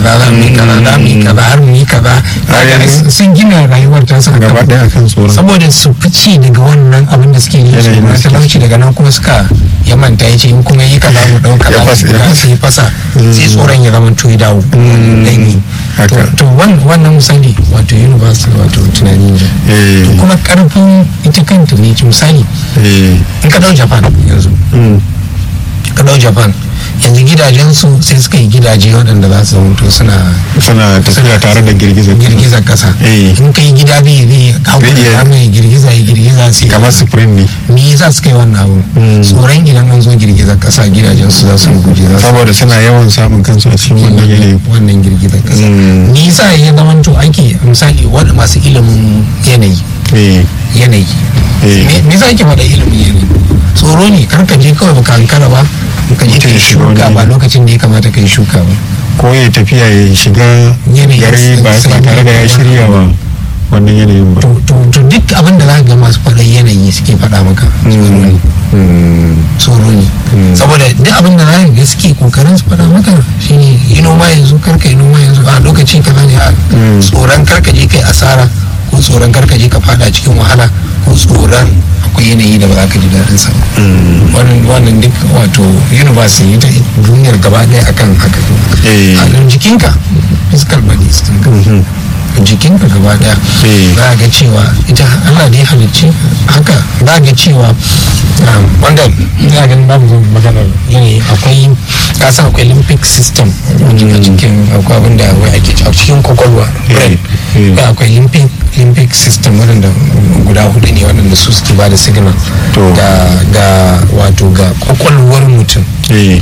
kaza za mu yi kaza za mu yi kaza har mu yi kaza yanzu- sun gina rayuwar ta su gaba ɗaya akan tsoron saboda su fice daga wannan abin da suke yi su Yanayin da na suke talauci daga nan kuma suka ya manta ya ce in kuma yi kaza mu ɗau kaza Ya fasa, mu ya ɗauka, fasa. sai fasa sai tsoron ya zama to ya dawo dangi haka. to wan- wannan misali wato university wato tunani ne eh to kuma karfin ita kanta ne misali eh in ka dau japan yanzu mm, ka dau japan yanzu gidajensu sai suka yi gidaje waɗanda za su zama to suna suna tafiya tare da girgizar girgizar kasa Eh. in ka yi gida zai zai hau Zai iya- da mai girgiza ya girgiza sai kamar spring ne me yasa suka yi wannan abu Mm. tsoron idan an zo girgizar kasa gidajen su za su guje za su saboda suna yawan samun kansu a cikin wannan yanayi wannan girgizar kasa Mm. me yasa ya zama to ake misali wanda masu ilimin yanayi eh yanayi Eh. me me yasa ake faɗa ilimin yanayi tsoro ne kar ka je kawai baka hankara ba ka je ka Mutum yi ya shiga wani shuka ba yanayi. lokacin da ya kamata ka yi shuka ba ko ya tafiya ya shiga Yanayi gari ba sai- ba tare da ya shirya ba wannan yanayin ba to to to duk abin da za ka ga masu faɗa yanayi suke faɗa maka tsoro ne Mm, tsoro ne saboda duk abin da zaka ga suke kokarin su faɗa maka shine yi noma yanzu karka yi noma yanzu a lokaci kaza ne a tsoron karka je kai asara ko tsoron karka je ka fada cikin wahala ko tsoron akwai yanayi da ba za ka ji daɗin sa ba. wannan wannan duk wato university ita duniyar gaba ɗaya akan haka Eh. a nan jikinka physical body ɗinka jikinka gaba ɗaya Eh. za a ga cewa ita Allah da ya halicci haka za a ga cewa um, wanda ina ganin babu zan maganar yanayi akwai kasan akwai limbic system a cikin akwai abin da wai ake a cikin kwakwalwa brain Eh. Akwai akwai limbic limbic system waɗanda guda hudu ne waɗanda su suke ba da signal To. ga ga wato ga kwakwalwar mutum eh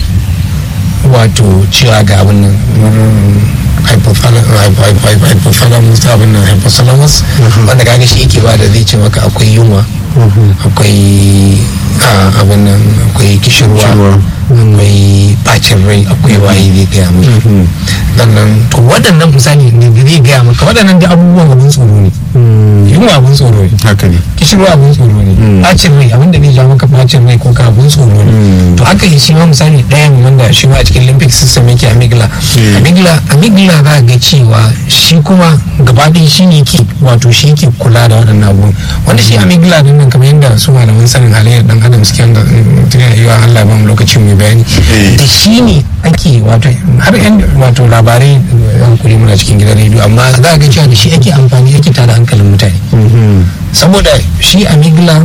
wato cewa ga abin nan mm, hypothalamus hypo- hypothalamus abin nan hypothalamus wanda kaga shi yake ba da zai ce maka akwai yunwa akwai ah, abin nan akwai kishirwa Kishirwa. akwai bacin rai akwai waye zai gaya maka sannan to waɗannan misali ne da zai gaya maka waɗannan da abubuwan abin tsoro ne yunwa abin tsoro ne haka ne kishirwa abin tsoro ne bacin rai abin da zai ja maka bacin rai ko ka abin tsoro ne to haka shi ma misali ɗayan wanda shi ma a cikin limbic system yake amygdala Mm. amygdala amygdala za a ga cewa shi kuma gaba ɗaya shi ne ke wato shi ke kula da waɗannan abubuwan wanda shi amygdala din nan kamar yadda su malaman sanin halayyar dan adam suke wanda tuna yi wa Allah ba mu lokacin mai bayani Eh. da shi ne ake wato har yan wato labarai yan kuri muna cikin gidan rediyo amma za a ga cewa da shi ake amfani ake tada hankalin mutane saboda shi amigla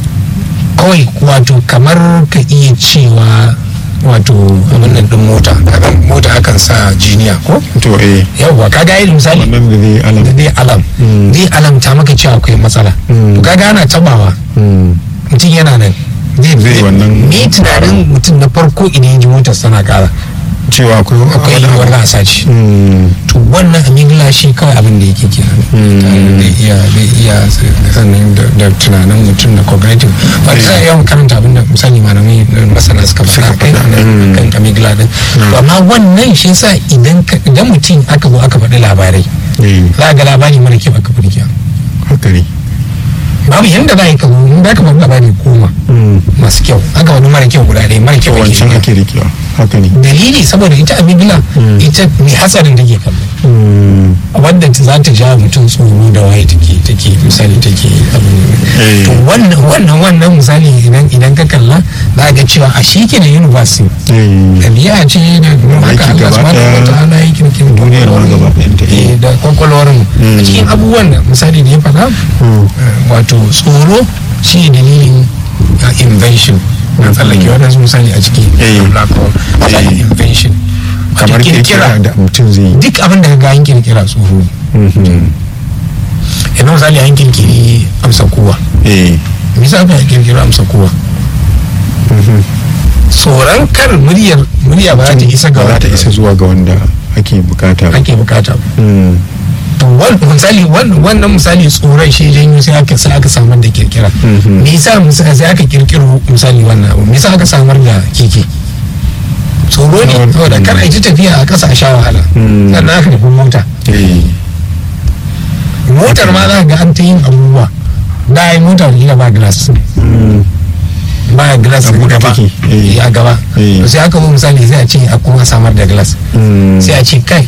kawai wato kamar ka iya cewa wato abin nan din mota kaga mota akan sa jiniya ko to eh yawwa kaga yi misali wannan da zai alam da zai alam zai alamta maka cewa akwai matsala to kaga ana tabawa mutum yana nan zai Zai wannan- me tunanin mutum na farko idan ya ji motar sana kara cewa akwai akwai wani yiwuwar za a sace Mm, to wannan amigla shi kawai abin da yake kenan da iya da iya sannan da- da tunanin mutum da cognitive wanda za a yawan karanta abin da misali malamai da masana suka faɗa kai kan amigla din To amma wannan shi yasa idan ka- idan mutum aka zo aka faɗi labarai eh za a ga labari mara kyau aka faɗi kyau haka ne babu yanda za a yi ka zo in za ka faɗi labari goma masu kyau aka faɗi mara kyau guda ɗaya mara kyau ake wancan yi. ake rikewa haka ne dalili saboda ita amigla ita mai hasarin take kallo wadda ta za ta ja mutum tsoro da waye take take misali take abin Eh. to wannan wannan wannan misali idan idan ka kalla za ga cewa a shi ke da university eh ɗabi'a ce da haka Aiki Allah gaba subhanahu wa ɗaya, ta'ala ya kirkiri duniyar ma gaba ɗayanta, eh. eh da kwakwalwar mu a cikin abubuwan da misali da ya faɗa eh, wato tsoro shi ne dalilin uh, invention na tsallake waɗansu misali a ciki Eh. black hole misali invention wato kamar kirkira da mutum zai yi duk abin da ga an kirkira tsoro ne yanzu misali an kirkiri amsa kowa eh me yasa aka kirkiri amsa kowa tsoron kar muryar murya ba za ta isa ga ba za ta wanda isa zuwa ga wanda ake bukata ba ake bukata ba. Mm, to wan- misali wan- wannan misali tsoron shi janyo sai aka sai aka samar da kirkira me yasa misa- sai aka kirkiro misali wannan abu me yasa aka samar da keke tsoro ne Mm. saboda kar a yi ta tafiya a ƙasa a sha wahala Mm. sannan aka tafi mota eh motar ma za ka ga an ta yin abubuwa da yi mota da ba glass mm, ba glass A a buɗe gaba take, eh. Eh, a gaba Eh. to sai aka zo misali sai a ce a kuma samar da glass mm. sai a ce kai